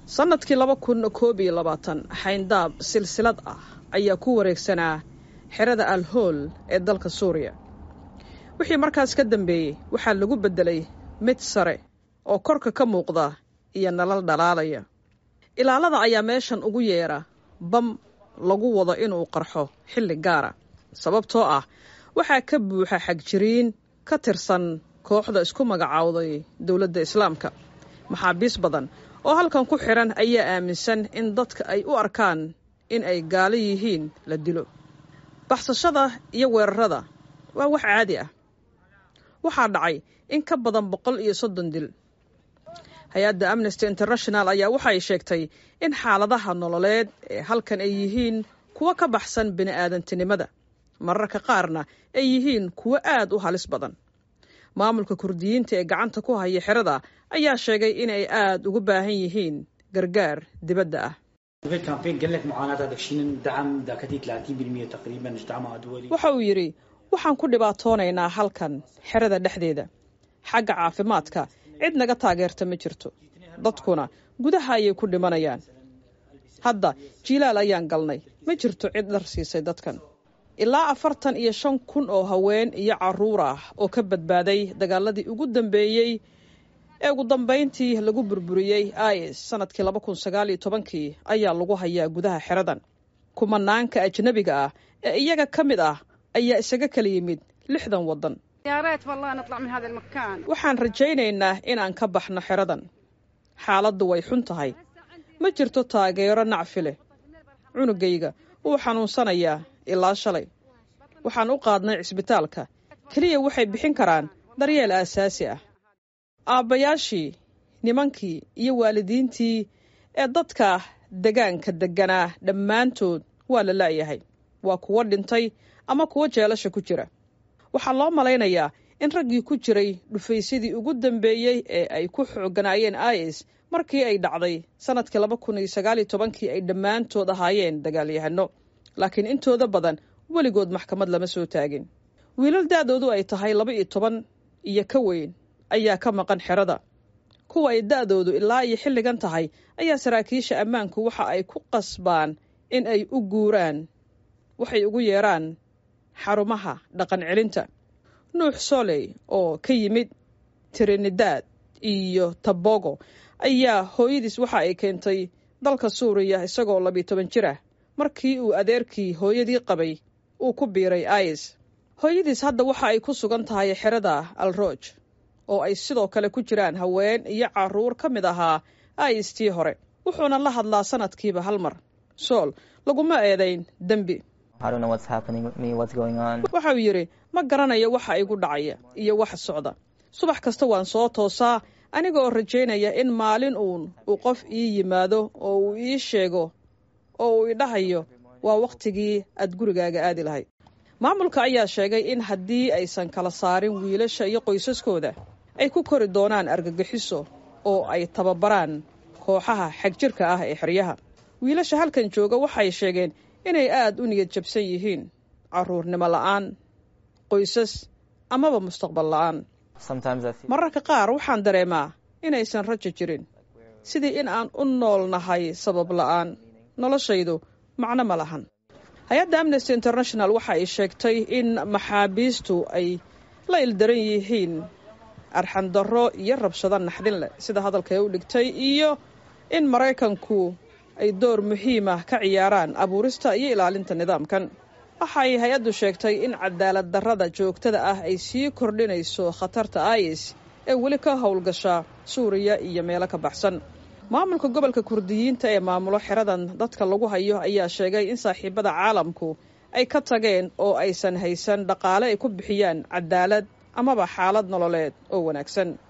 sannadkii laba kun koob iyo labaatan xayndaab silsilad ah ayaa ku wareegsanaa xerada al hool ee dalka suuriya wixii markaas ka dambeeyey waxaa lagu beddelay mid sare oo korka ka muuqda iyo nalal dhalaalaya ilaalada ayaa meeshan ugu yeedha bam lagu wado inuu qarxo xilli gaara sababtoo ah waxaa ka buuxa xagjiriin ka tirsan kooxda isku magacaawday dowladda islaamka maxaabiis badan oo halkan ku xidhan ayaa aaminsan in dadka ay u arkaan in ay gaalo yihiin la dilo baxsashada iyo weerarada waa wax caadi ah waxaa dhacay in ka badan boqol iyo soddon dil hay-adda amnesty international ayaa waxay sheegtay in xaaladaha nololeed ee halkan ay yihiin kuwo ka baxsan bini'aadantinimada mararka qaarna ay yihiin kuwo aad u halis badan maamulka kurdiyiinta ee gacanta ku haya xerada ayaa sheegay inay aad ugu baahan yihiin gargaar dibadda ah waxa uu yidhi waxaan ku dhibaatoonaynaa halkan xerada dhexdeeda xagga caafimaadka cid naga taageerta ma jirto dadkuna gudaha ayay ku dhimanayaan hadda jiilaal ayaan galnay ma jirto cid dhar siisay dadkan ilaa afartan iyo shan kun oo haween iyo carruur ah oo ka badbaaday dagaaladii ugu dambeeyey ee ugu dambayntii lagu burburiyey is sanadkii laba kun sagaal iyo tobankii ayaa lagu hayaa gudaha xeradan kumanaanka ajnebiga ah ee iyaga ka mid ah ayaa isaga kala yimid lixdan waddan waxaan rajaynaynaa inaan ka baxno xeradan xaaladdu way xun tahay ma jirto taageero nacfi leh cunugayga wuu xanuunsanayaa ilaa shalay waxaan u qaadnay cisbitaalka keliya waxay bixin karaan daryeel aasaasi ah aabbayaashii nimankii iyo waalidiintii ee dadka degaanka degganaa dhammaantood waa la la'yahay waa kuwo dhintay ama kuwo jeelasha ku jira waxaa loo malaynayaa in raggii ku jiray dhufaysyadii ugu dambeeyey ee ay ku xooganaayeen is markii ay dhacday sannadkii laba kun iyo sagaaliyo tobankii ay dhammaantood ahaayeen dagaalyahano laakiin intooda badan weligood maxkamad lama soo taagin wiilal da'doodu ay tahay laba iyo toban iyo ka weyn ayaa ka maqan xerada kuwa ay da'doodu ilaa iyo xilligan tahay ayaa saraakiisha ammaanku waxa ay ku qasbaan in ay u guuraan waxay ugu yeedhaan xarumaha dhaqan celinta nuux soley oo ka yimid trinidad iyo tabogo ayaa hooyadiis waxa ay keentay dalka suuriya isagoo labiyo toban jir ah markii uu adeerkii hooyadii qabay uu ku biiray is hooyadiis hadda waxa ay ku sugan tahay xerada alrooj oo ay sidoo kale ku jiraan haween iyo carruur ka mid ahaa is tii hore wuxuuna la hadlaa sanadkiiba hal mar sool laguma eedayn dembi waxa uu yidhi ma garanayo waxa igu dhacaya iyo waxa socda subax kasta waan soo toosaa aniga oo rajaynaya in maalin uun uu qof ii yimaado oo uu ii sheego oo uu idhahayo waa wakhtigii aad gurigaaga aadi lahayd maamulka ayaa sheegay in haddii aysan kala saarin wiilasha iyo qoysaskooda ay ku kori doonaan argagixiso oo ay tababaraan kooxaha xagjirka ah ee xeryaha wiilasha halkan jooga waxay sheegeen inay aad u niyad jabsan yihiin carruurnimo la'aan qoysas amaba mustaqbal la'aan mararka qaar waxaan dareemaa inaysan rajo jirin sidii in aan u nool nahay sabab la'aan noloshaydu macno ma lahan hay-adda amnesty international waxa ay sheegtay in maxaabiistu ay la ildaran yihiin arxandarro iyo rabshado naxdin leh sida hadalka ee u dhigtay iyo in maraykanku ay door muhiimah ka ciyaaraan abuurista iyo ilaalinta nidaamkan waxay hay-addu sheegtay in cadaalad darrada joogtada ah ay sii kordhinayso khatarta is ee weli ka howlgasha suuriya iyo meelo ka baxsan maamulka gobolka kurdiyiinta ee maamulo xeradan dadka lagu hayo ayaa sheegay in saaxiibada caalamku ay ka tageen oo aysan haysan dhaqaale ay ku bixiyaan cadaalad amaba xaalad nololeed oo wanaagsan